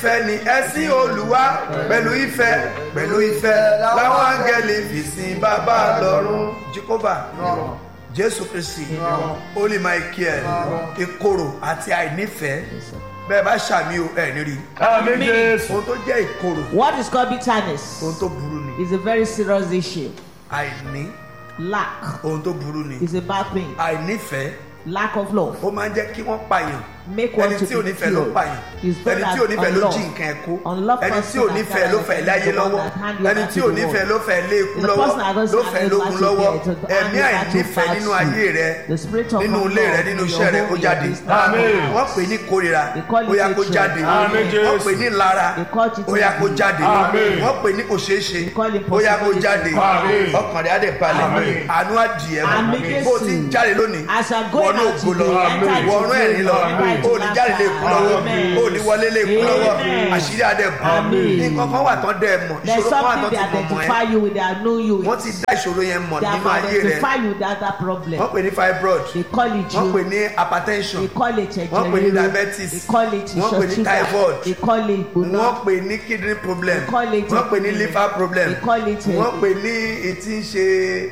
ìfẹ́ ni ẹ̀sìn olúwa pẹ̀lú ìfẹ́ pẹ̀lú ìfẹ́ láwọn áńgẹ́lì fi sin bàbá lọ́run jehova jésù kristi holy michael ìkorò àti àìnífẹ̀ẹ́ bẹ́ẹ̀ bá ṣàmì o ẹ̀ nírí Àmín Jésù. ohun tó jẹ́ ìkorò What is called bitterness ohun tó burú ni is a very serious issue. àìní Lack ohun tó burú ni is a bad thing. àìnífẹ̀ẹ́ Lack of love ó máa ń jẹ́ kí wọ́n pààyàn make one ẹni to tí ò be nífẹ̀ẹ́ ló killed. pààyàn Is ẹni tí ò nífẹ̀ẹ́ ló jí nǹkan ẹ̀ kó ẹni tí ò nífẹ̀ẹ́ ló fẹ́ láyé lọ́wọ́ ẹni tí ò nífẹ̀ẹ́ ló fẹ́ lé ikú lọ́wọ́ ló fẹ́ lógun lọ́wọ́ ẹ̀mí àìnífẹ̀ẹ́ nínú ayé rẹ nínú ilé rẹ nínú iṣẹ́ rẹ ó jáde Àmín. wọ́n pè ní kórira ó yá kó jáde Àmín, Jésù. wọ́n pè ní lára ó yá kó jáde Àmín. wọ́n pè ní kò ṣeé ṣe ó yá kó jáde Àmín. ọkàn rẹ̀ á dẹ̀ balẹ̀ Àmín. àánú àdìẹ Àmín, mọ́ bó o ti ń Jésù. jáde lónìí As I'm going wọnú out ògo lọ today, enter into wọnú ẹ̀rín lọ glory, enter ó into ní jáde lè kú lọ́wọ́ Amen. ó ní wọlé lè kú lọ́wọ́ Amen. àṣírí adẹ bù Amen. nǹkan kan wà tán dẹ̀ mọ̀ There's ìṣòro kan wà something tán they ti mọ̀ mọ́ identify ẹ you with, they know you wọ́n with. ti dá ìṣòro yẹn mọ̀ They nínú have ayé rẹ identified you with that, that problem. wọ́n pè ní fibroid They call it wọ́n pè you. ní hypertension They call it wọ́n pè ní ẹ̀jẹ̀ diabetes They call it wọ́n pè ní ìṣọ̀ sugar. typhoid They call it gbóná. wọ́n pè ní kidney problem They call it wọ́n pè ní a- liver problem They call it a- wọ́n pè ní etí ń ṣe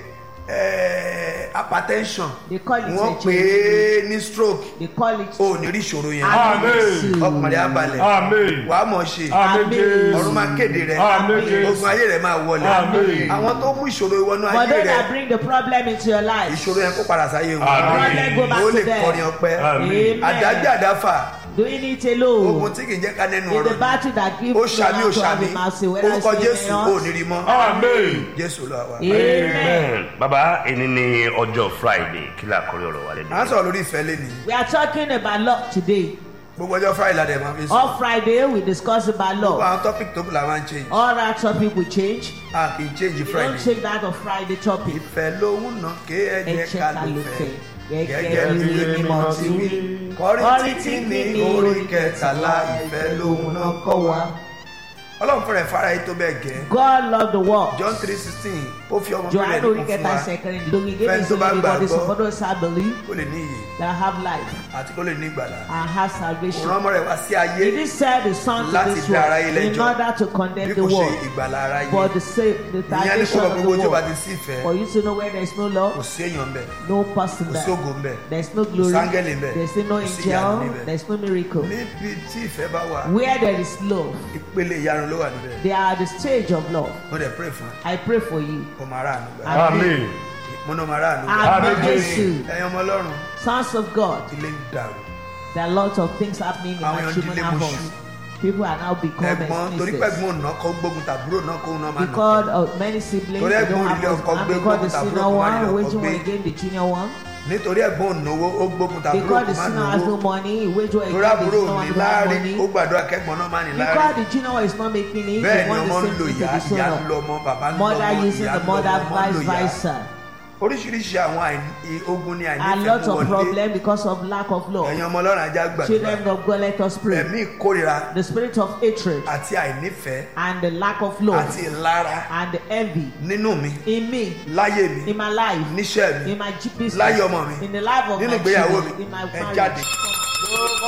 eh, hypertension They call it wọ́n ẹ̀jẹ̀ pè é ní stroke They call it. o ò ní rí ìṣòro yẹn Àmín. ọkàn rẹ̀ á balẹ̀ Àmín. wàá mọ̀ ṣe Àmín Jésù. ọ̀run máa kéde rẹ̀ Àmín Jésù. ogun ayé rẹ̀ máa wọlé Àmín. àwọn tó mú ìṣòro ìwọnú For ayé those rẹ̀ that bring the problem into your life, ìṣòro yẹn kó padà sáyé wọn Àmín. problem go back ó to lè kọrin them. ọpẹ́ Àmín. àdágbé àdáfà Doing it ogun alone. tí kì í jẹ́ ká nẹ́nu In the ọ̀rọ̀ battle that gives ó ṣàmì ó you to have ṣàmì a mercy, whether it's orúkọ in jésù the ò house. ní rí mọ́ Àmín. jésù lọ wá. Amen. Amen. Bàbá ẹni ní ọjọ́ Friday kí la kọrí ọ̀rọ̀ wa à ń lẹ́nu. sọ̀rọ̀ lórí ìfẹ́ lé ní We are talking about love today. gbogbo ọjọ́ friday la dẹ̀ máa fi sọ On Friday, we discuss about gbogbo love. àwọn topic tó kù la máa ń change All that topic will change. a kì í change We don't friday take that of Friday topic. ìfẹ́ lóhùn náà ké Ẹ ẹ̀jẹ̀ jẹ́ ká ká ló ló fẹ́ fẹ́. gẹ́gẹ́ Gẹ́gẹ́ bí bí ilé mímọ́ ti wí kọ́rìntì ní orí kẹtàlá ìfẹ́ lóhùn náà kọ́ wa ọlọ́run fẹ́rẹ̀ fara yìí tó bẹ́ẹ̀ gẹ́ God loved the world. john three sixteen ó fi ọmọ bíbélì Johanna nìkan fún Oríkẹta wa ṣẹ̀kẹrin lórí Fẹ́ni gẹ́gẹ́ tó bá sí ìbọ̀dé gbàgbọ́. for those that believe kó lè ní iyè that have life àti kó lè ní ìgbàlà and have òun salvation. ọmọ rẹ̀ wá sí ayé He did send the son to Láti this dá world aráyé in lẹ́jọ́. order to bí condemn kò the ṣe world ìgbàlà ara yìí for the sake the ìyẹn ní salvation kó of the gbogbo tí o bá world. ti sí ìfẹ́ For you to know where there is no kò love, sí èèyàn bẹ́ẹ̀ no person kò sí there. ògo bẹ́ẹ̀ There is no glory. sángẹ́lì ńbẹ̀. There is no Kò sí ìyanu angel. níbẹ̀. There is no miracle. níbi tí ìfẹ́ bá wà Where there is love, ìpele ìyanu ló wà níbẹ̀ they are the stage of love. mo dẹ̀ pray fún ẹ I pray for you. kó máa rà àánú gbà Àmín. mo náà máa rà àánú gbà Amen. Àmín. Jésù. ẹ̀yin ọmọ ọlọ́run Sons of God, ilé ń dàrú there are lots of things happening in Àwọn èèyàn matrimonial dílé mọ́ṣú. homes. People are now becoming ẹ̀gbọ́n torí excuses. pẹ̀gbọ́n òun náà kọ́ gbógun tàbúrò náà kó náà máa nà Because of many siblings, Torí they ẹ̀gbọ́n don't orílẹ̀ have ọkọ husband. gbé Because the gbógun senior tàbúrò kó má rí one ọkọ waging war gbé. against the junior one. nítorí ẹ̀gbọ́n ònàwó ó gbógun tàbúrò Because kó the má senior has no náwó money, he wage war torí against the àbúrò junior ní one who has láàrin ó money. gbàdúrà kẹ́gbọ́n náà má ní Because láàrin the junior one is not making it, bẹ́ẹ̀ they ni want ọmọ ń the lo same thing ìyá to the ìyá ń son. lo ọmọ bàbá ń lo Mother ọmọ using ìyá the ń lo mother, ọmọ ọmọ ń lo vice ìyá versa. oríṣiríṣi àwọn àìní- ogun ni A àìnífẹ̀ẹ́ lot mú of wọlé problem because of lack of love. ẹ̀yin ọmọ ọlọ́run ajá gbàdúrà Children of God, let us pray. ẹ̀mí ìkórira The spirit of hatred àti àìnífẹ̀ẹ́ and the lack of love àti ìlara and the envy nínú mi in me, láyé mi in my life, níṣẹ́ mi in my j- business, láyé ọmọ mi in the life of nínú my ìgbéyàwó children, mi in my ẹ jáde. marriage. Lórúkọ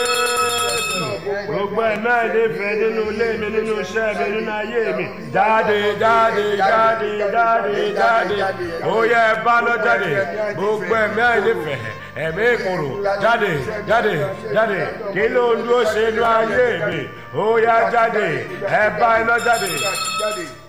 Jésù. Gbogbo ẹ̀mí àìlèfẹ́ nínú ilé mi nínú iṣẹ́ mi nínú ayé mi. Jáde jáde jáde jáde jáde. Ó yẹ ẹ bá lọ jáde. Gbogbo ẹ̀mí àìlèfẹ́ ẹ̀mí ìkorò jáde jáde jáde. Kí ló ń dúró ṣe inú ayé mi? Ó yá jáde. Ẹ bá iná jáde. jáde